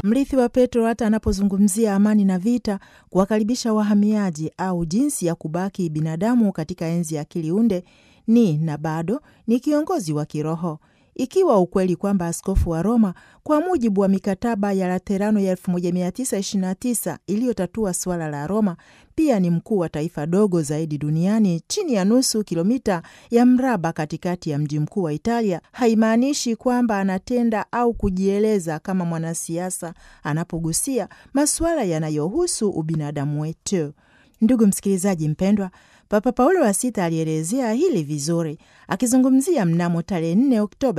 mrithi wa Petro hata anapozungumzia amani na vita, kuwakaribisha wahamiaji au jinsi ya kubaki binadamu katika enzi ya akili unde, ni na bado ni kiongozi wa kiroho ikiwa ukweli kwamba askofu wa Roma kwa mujibu wa mikataba ya Laterano ya 1929 iliyotatua suala la Roma pia ni mkuu wa taifa dogo zaidi duniani chini ya nusu kilomita ya mraba katikati ya mji mkuu wa Italia, haimaanishi kwamba anatenda au kujieleza kama mwanasiasa anapogusia masuala yanayohusu ubinadamu wetu. Ndugu msikilizaji mpendwa, Papa Paulo wa Sita alielezea hili vizuri akizungumzia mnamo tarehe 4 Oktoba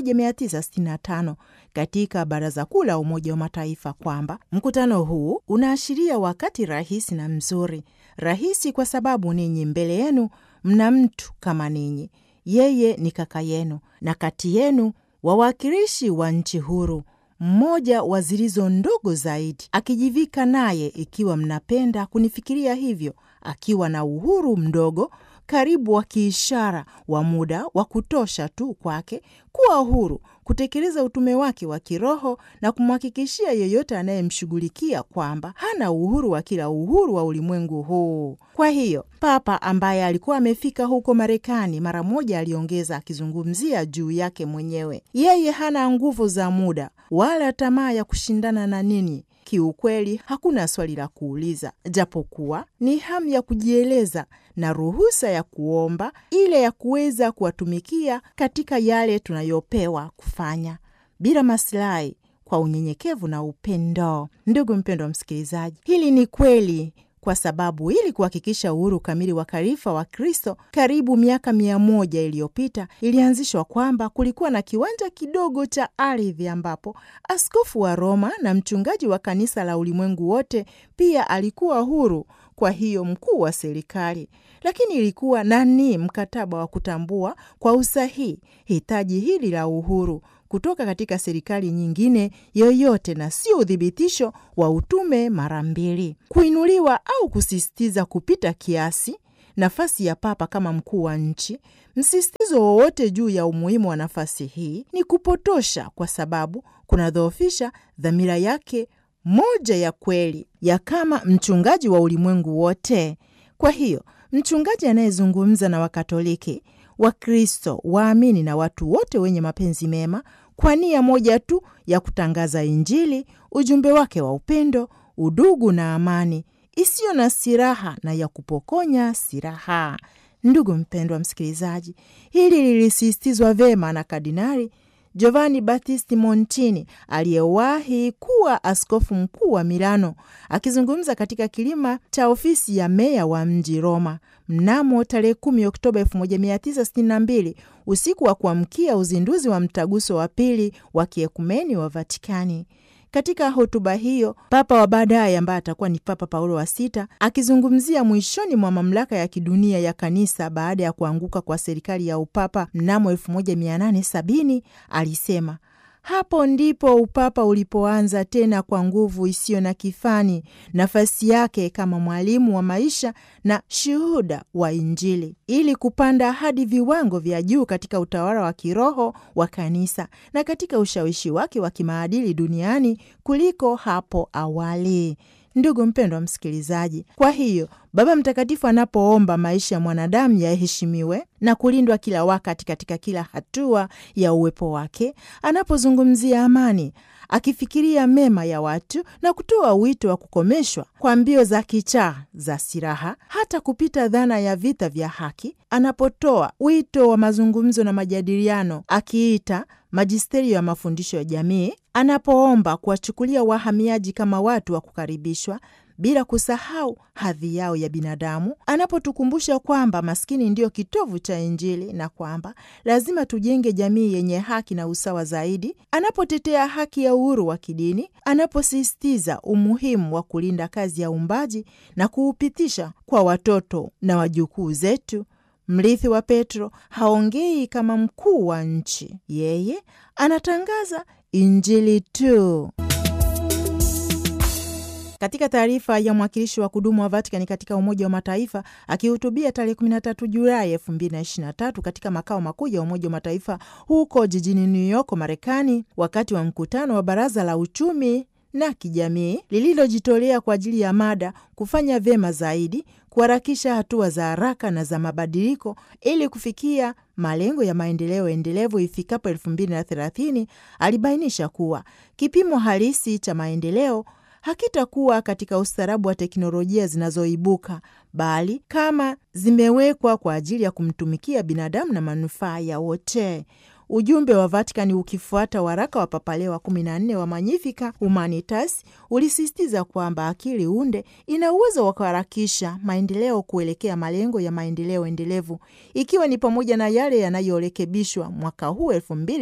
1965 katika Baraza Kuu la Umoja wa Mataifa kwamba mkutano huu unaashiria wakati rahisi na mzuri. Rahisi kwa sababu ninyi mbele yenu mna mtu kama ninyi, yeye ni kaka yenu, na kati yenu wawakilishi wa nchi huru mmoja wa zilizo ndogo zaidi, akijivika naye, ikiwa mnapenda kunifikiria hivyo, akiwa na uhuru mdogo karibu wa kiishara wa muda wa kutosha tu kwake kuwa huru kutekeleza utume wake wa kiroho na kumhakikishia yeyote anayemshughulikia kwamba hana uhuru wa kila uhuru wa ulimwengu huu. Kwa hiyo Papa ambaye alikuwa amefika huko Marekani mara moja aliongeza, akizungumzia juu yake mwenyewe, yeye hana nguvu za muda wala tamaa ya kushindana na nini. Kiukweli hakuna swali la kuuliza, japokuwa ni hamu ya kujieleza na ruhusa ya kuomba ile ya kuweza kuwatumikia katika yale tunayopewa kufanya bila masilahi, kwa unyenyekevu na upendo. Ndugu mpendwa msikilizaji, hili ni kweli kwa sababu ili kuhakikisha uhuru kamili wa karifa wa Kristo karibu miaka mia moja iliyopita ilianzishwa kwamba kulikuwa na kiwanja kidogo cha ardhi ambapo askofu wa Roma na mchungaji wa kanisa la ulimwengu wote pia alikuwa huru, kwa hiyo mkuu wa serikali. Lakini ilikuwa nani mkataba wa kutambua kwa usahihi hitaji hili la uhuru kutoka katika serikali nyingine yoyote na sio uthibitisho wa utume mara mbili. Kuinuliwa au kusisitiza kupita kiasi nafasi ya papa kama mkuu wa nchi, msisitizo wowote juu ya umuhimu wa nafasi hii ni kupotosha, kwa sababu kunadhoofisha dhamira yake moja ya kweli ya kama mchungaji wa ulimwengu wote. Kwa hiyo mchungaji anayezungumza na Wakatoliki, Wakristo, waamini na watu wote wenye mapenzi mema kwa nia moja tu ya kutangaza Injili, ujumbe wake wa upendo, udugu na amani isiyo na silaha na ya kupokonya silaha. Ndugu mpendwa msikilizaji, hili lilisisitizwa vema na Kardinali Giovanni Battisti Montini aliyewahi kuwa askofu mkuu wa Milano, akizungumza katika kilima cha ofisi ya meya wa mji Roma mnamo tarehe 10 Oktoba 1962 usiku wa kuamkia uzinduzi wa mtaguso wa pili wa kiekumeni wa Vatikani. Katika hotuba hiyo, papa wa baadaye ambaye atakuwa ni Papa Paulo wa Sita, akizungumzia mwishoni mwa mamlaka ya kidunia ya kanisa baada ya kuanguka kwa serikali ya upapa mnamo 1870 alisema hapo ndipo upapa ulipoanza tena kwa nguvu isiyo na kifani nafasi yake kama mwalimu wa maisha na shuhuda wa Injili, ili kupanda hadi viwango vya juu katika utawala wa kiroho wa kanisa na katika ushawishi wake wa kimaadili duniani kuliko hapo awali. Ndugu mpendwa msikilizaji, kwa hiyo Baba Mtakatifu anapoomba maisha ya mwanadamu yaheshimiwe na kulindwa kila wakati katika kila hatua ya uwepo wake, anapozungumzia amani, akifikiria mema ya watu na kutoa wito wa kukomeshwa kwa mbio za kichaa za silaha, hata kupita dhana ya vita vya haki, anapotoa wito wa mazungumzo na majadiliano, akiita majisterio ya mafundisho ya jamii, anapoomba kuwachukulia wahamiaji kama watu wa kukaribishwa bila kusahau hadhi yao ya binadamu, anapotukumbusha kwamba maskini ndiyo kitovu cha Injili na kwamba lazima tujenge jamii yenye haki na usawa zaidi, anapotetea haki ya uhuru wa kidini, anaposisitiza umuhimu wa kulinda kazi ya uumbaji na kuupitisha kwa watoto na wajukuu zetu. Mrithi wa Petro haongei kama mkuu wa nchi, yeye anatangaza Injili tu. Katika taarifa ya mwakilishi wa kudumu wa Vatikani katika Umoja wa Mataifa akihutubia tarehe 13 Julai 2023 katika makao makuu ya Umoja wa Mataifa huko jijini New York, Marekani, wakati wa mkutano wa Baraza la Uchumi na kijamii lililojitolea kwa ajili ya mada kufanya vyema zaidi, kuharakisha hatua za haraka na za mabadiliko ili kufikia malengo ya maendeleo endelevu ifikapo elfu mbili na thelathini, alibainisha kuwa kipimo halisi cha maendeleo hakitakuwa katika ustaarabu wa teknolojia zinazoibuka bali kama zimewekwa kwa ajili ya kumtumikia binadamu na manufaa ya wote. Ujumbe wa Vatikani ukifuata waraka wa Papa Leo wa 14 wa Magnificat Humanitas ulisisitiza kwamba akili unde ina uwezo wa kuharakisha maendeleo kuelekea malengo ya maendeleo endelevu, ikiwa ni pamoja na yale yanayorekebishwa mwaka huu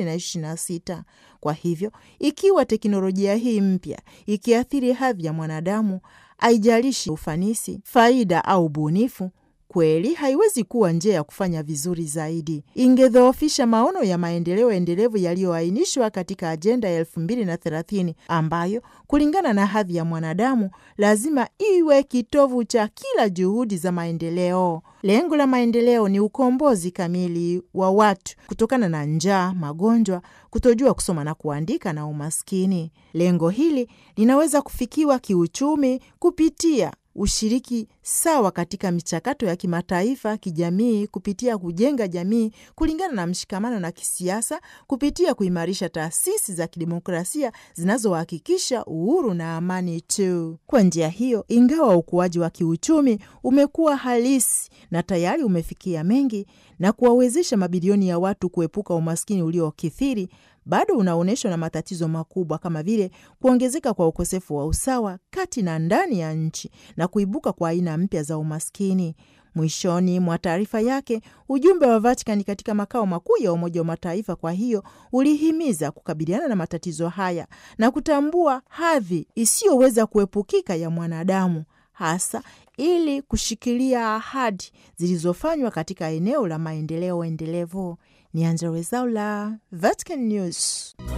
2026. Kwa hivyo, ikiwa teknolojia hii mpya ikiathiri hadhi ya mwanadamu, haijalishi ufanisi, faida au ubunifu kweli haiwezi kuwa njia ya kufanya vizuri zaidi. Ingedhoofisha maono ya maendeleo endelevu yaliyoainishwa katika ajenda ya elfu mbili na thelathini ambayo kulingana na hadhi ya mwanadamu lazima iwe kitovu cha kila juhudi za maendeleo. Lengo la maendeleo ni ukombozi kamili wa watu kutokana na njaa, magonjwa, kutojua kusoma na kuandika na umaskini. Lengo hili linaweza kufikiwa kiuchumi kupitia ushiriki sawa katika michakato ya kimataifa, kijamii, kupitia kujenga jamii kulingana na mshikamano na kisiasa, kupitia kuimarisha taasisi za kidemokrasia zinazohakikisha uhuru na amani tu. Kwa njia hiyo, ingawa ukuaji wa kiuchumi umekuwa halisi na tayari umefikia mengi na kuwawezesha mabilioni ya watu kuepuka umaskini uliokithiri bado unaonyeshwa na matatizo makubwa kama vile kuongezeka kwa ukosefu wa usawa kati na ndani ya nchi na kuibuka kwa aina mpya za umaskini. Mwishoni mwa taarifa yake, ujumbe wa Vatikani katika makao makuu ya Umoja wa Mataifa kwa hiyo ulihimiza kukabiliana na matatizo haya na kutambua hadhi isiyoweza kuepukika ya mwanadamu hasa ili kushikilia ahadi zilizofanywa katika eneo la maendeleo endelevu. Ni Angella Rwezaula, Vatican News.